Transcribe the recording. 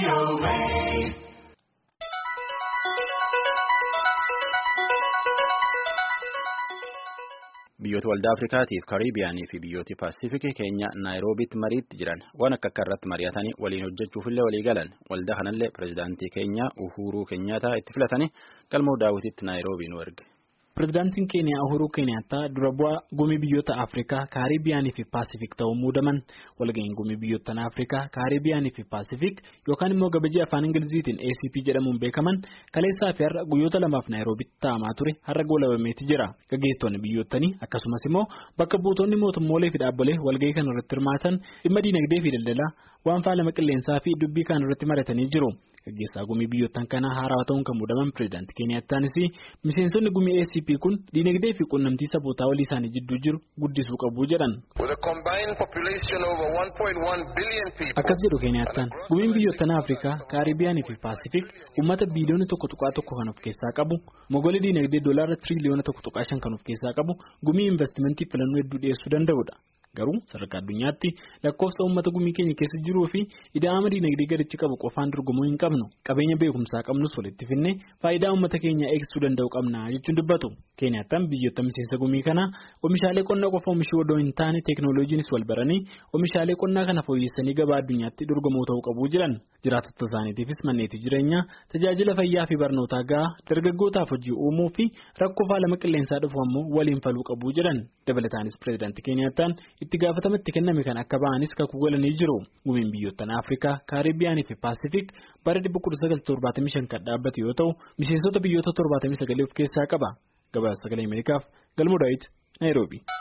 Biyyoota waldaa Afrikaatiif Kariibiyaanii fi biyyooti Paasifikii keenya Naayiroobiitti mariitti jiran waan akka akka irratti mari'atanii waliin hojjechuufillee walii galan waldaa kanallee pirezidaantii keenya Uhuruu Keenyaataa itti filatanii galmoo daawwitiitti Naayiroobii nu erge. Pireezidaantiin Keeniyaa Uhuruu Keeniyaataa dura bu'aa gumii biyyoota Afrikaa, Kaaribiyaanii fi Paasifik ta'uun muudaman. Walga'iin gumii biyyoota Afrikaa, Kaaribiyaanii fi Paasifik yookaan immoo gabajii afaan Ingiliziitiin ACP jedhamuun beekaman kaleessaa fi har'a guyyoota lamaaf Naayiroobitti taa'amaa ture har'a goolabameeti jira. Gaggeessitoonni biyyootanii akkasumas immoo bakka buutonni mootummoolee fi dhaabbilee walga'ii kana irratti hirmaatan dhimma diinagdee fi daldalaa waan faalama qilleensaa fi dubbii kan irratti maratanii jiru. Gaggeessaa gumii biyyoottan kanaa haarawaa ta'uun kan muudaman pireezidaantii Keeniyaataanis miseensonni gumii ACP kun diinagdee fi quunnamtii sabootaa walii isaanii jidduu jiru guddisuu qabu jedhan. Akkas jedhu Keeniyaataan gumiin biyyoottan Afrikaa, Kaaribiyaanii fi Paasifik uummata biiliyoona tokko tuqaa tokko kan of keessaa qabu mogolii diinagdee doolaara tiriliyoona tokko tuqaa shan kan of keessaa qabu gumii investimentii filannoo hedduu dhiyeessuu danda'udha. Garuu sadarkaa addunyaatti lakkoofsa uummata gumii keenya keessa jiruu fi ida'ama diinagdee gaditti qabu qofaan dorgomuu hin qabnu qabeenya beekumsaa qabnus walitti finnee faayidaa uummata keenyaa eegsisuu danda'u qabna jechuun dubbatu. Keeniyaataan biyyoota miseensa gumii kanaa oomishaalee qonnaa qofa oomishuu odoo hin taane teeknooloojiinis wal baranii oomishaalee qonnaa kana fooyyessanii gabaa addunyaatti dorgomoo ta'uu qabu jiran jiraattota isaaniitiifis manneetii jireenyaa tajaajila fayyaa fi barnootaa gahaa dargaggootaaf hojii uumuu fi rakkoo faalama qilleensaa dhufu ammoo waliin faluu qabu jedhan dabalataanis pireezidaantii Keeniyaataan itti gaafatama itti kenname kan akka ba'anis kakuu galanii jiru. Gumiin biyyoottan Afrikaa, Kaaribiyaanii fi Paasifik bara 1975 kan dhaabbate yoo ta'u, miseensota biyyoota 79 of keessaa qaba. Gabaasa sagalee Ameerikaaf Galmoo Daawit, Naayiroobi.